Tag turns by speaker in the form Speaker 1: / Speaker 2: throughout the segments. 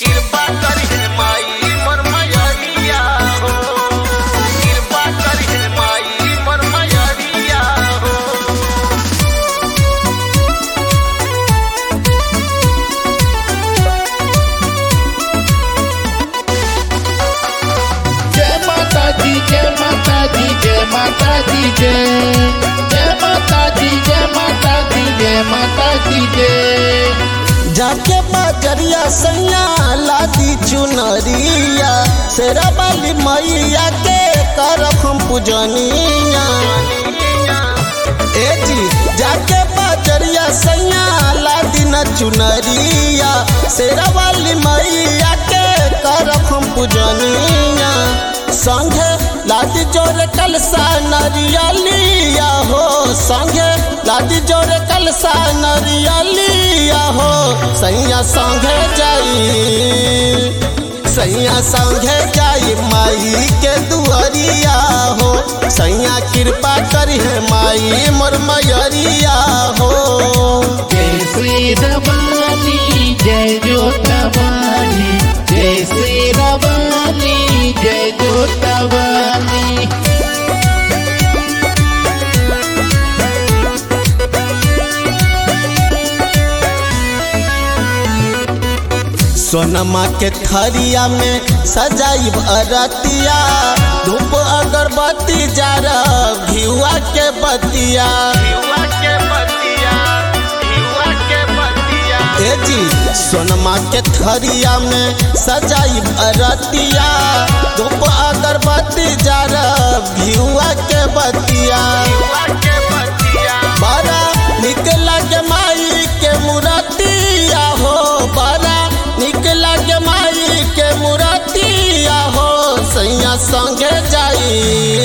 Speaker 1: कृपा करिहे माई मोर मयरिया हो कृपा करिहे माई मोर मयरिया हो
Speaker 2: जय माता दी जय माता दी जय माता दी जय जय माता दी जय माता दी जय माता दी जय
Speaker 3: जाके बजरिया सैया लादी चुनरिया शेरा वाली मैया के करब हम पूजनिया ए जी जाके बजरिया सैया लादी न चुनरिया शेरा वाली मैया के करब हम पूजनिया संगे लादी जोरे कलसा नरियलिया हो संगे लादी जोरे कलसा नरियलिया हो सैया संगे जाई सैया संगे जाई माई के दुआरिया हो सैया कृपा करी है माई मोर मयरिया हो
Speaker 2: जय श्री रवानी जय जोतवानी जय श्री रवानी जय जोतवानी
Speaker 3: सोनमा के थरिया में सजाइब अरतिया धूप अगरबत्ती जारब घिउआ के बतिया
Speaker 1: युवा के बतिया युवा के बतिया
Speaker 3: ए जी सोनमा के थरिया में सजाइब अरतिया धूप अगरबत्ती जारब घिउआ के बतिया
Speaker 1: युवा के बतिया
Speaker 3: बड़ा निक लगे माई के मुरतिया हो बड़ा निक लगे माई के मुरतिया हो सैया संगे जाई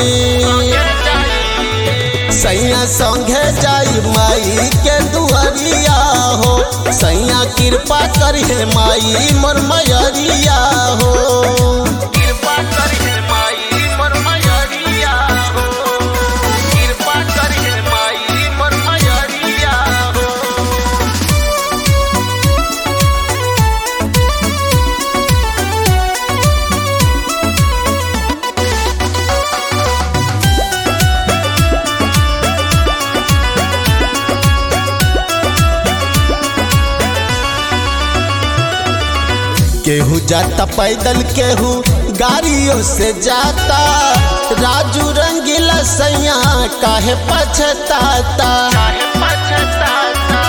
Speaker 3: सैया संगे जाई माई के दुआरिया हो सैया कृपा करिहे माई मोर मयरिया हो
Speaker 1: कृपा करिहे माई मोर मयरिया हो कृपा करिहे माई मोर मयरिया हो
Speaker 3: केहू जाता पैदल केहू गाड़ियों से जाता राजू रंगीला सैया काहे पछताता
Speaker 1: काहे पछताता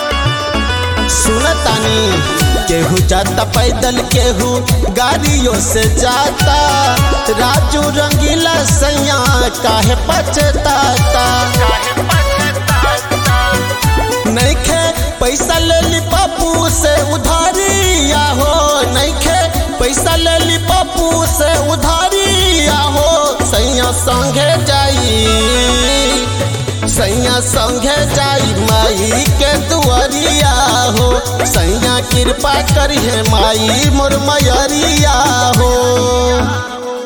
Speaker 3: सुनतानी केहू जाता पैदल केहू गाड़ियों से जाता राजू रंगीला सैया काहे पछताता
Speaker 1: काहे पछताता
Speaker 3: नैखे पैसा ले ली पप्पू से उधारिया हो नैखे पैसा ले ली पप्पू से उधारिया हो सैया संगे जाई सैया संगे जाई माई के दुआरिया हो सैया कृपा करिहे माई मोर मयरिया हो